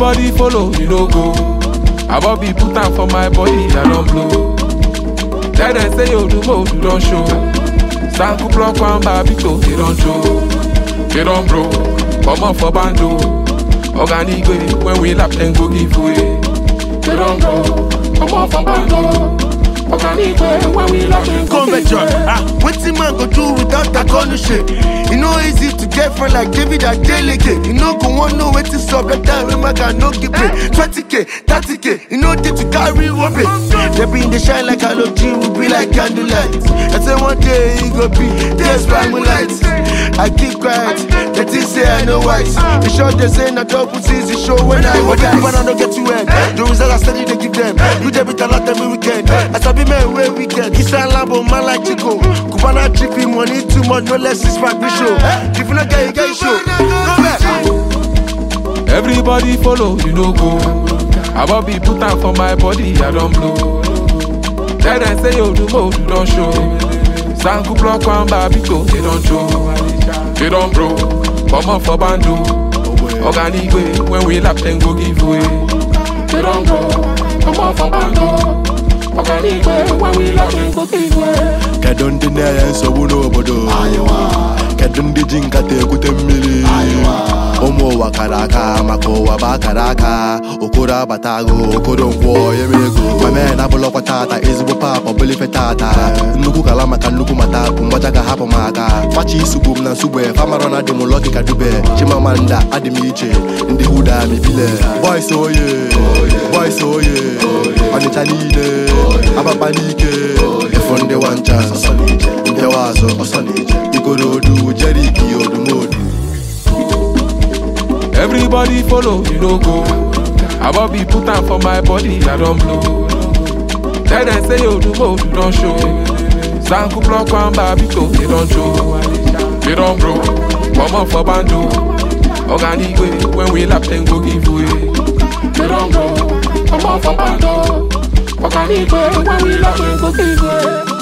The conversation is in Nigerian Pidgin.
Everybody follow, you no go. I be put am for my body, I don't blow. Tell them say you do more, you don't show. Stanku block one babito, they don't show. They don't bro, come on for bando. Organic way, when we lap then go give way. They don't bro, come on for bando. Organic way, when we lap then go Come back, give John. way. Ah, wetin man go do without that kind of shit? E no easy to get friend like David Adeleke. You no go wan know wetin sup that time wey my guy no get pay. 20k, 30k, you no dey to carry one pay. They been dey shine like halogen, we be like candlelight. I say one day e go be days by moonlight. I keep quiet, they think say I know wise. The short they say na double season show when I was guys. When I no get to end, the result I steady they give them. You dey beat a lot every weekend. I sabi men wey weekend. Isa Lambo man like Chico. Cubana chippy money too much, no less is back show. If you not get it, get it show. Go back. Everybody follow, you no go. I be put am for my body, I don't blow. Tell them say you do more, you don't show. Stanku block one babito, they don't show. They don't bro, come on for bando. Organic way, when we lap then go give way. They don't bro, come on for bando. Organic way, when we lap then go give way. kedu ndị na-enye nsogbu n'obodo kedu ndị ji nkata ekwute mmiri ụmụ ụwa kara aka maka ụwa bụ akara aka okoro abata agụ okoro nkwọ eme ego mame na abụlọkwa tata ezigbo pap ọbụlife tata nnukwu kala maka nnukwu mata bụ mgbaja ga hapụ m aka fachi isugbu m na nsugbe famaro na adị m lọki ka dube chimamanda adị m iche ndị huda mibile boys oye boys oye ọnịcha niile ababa n'ike efu ndị wancha mbịawa azụ ikorodu jeriki odumodu Everybody follow, you no go. I be put am for my body, I don't blow. Tell them say you do more, you don't show. Stanku block one babito, they don't show. They don't bro, come on for bando. Organic way, when we lap then go give way. They don't bro, come on for bando. Organic way, when we lap then go give way.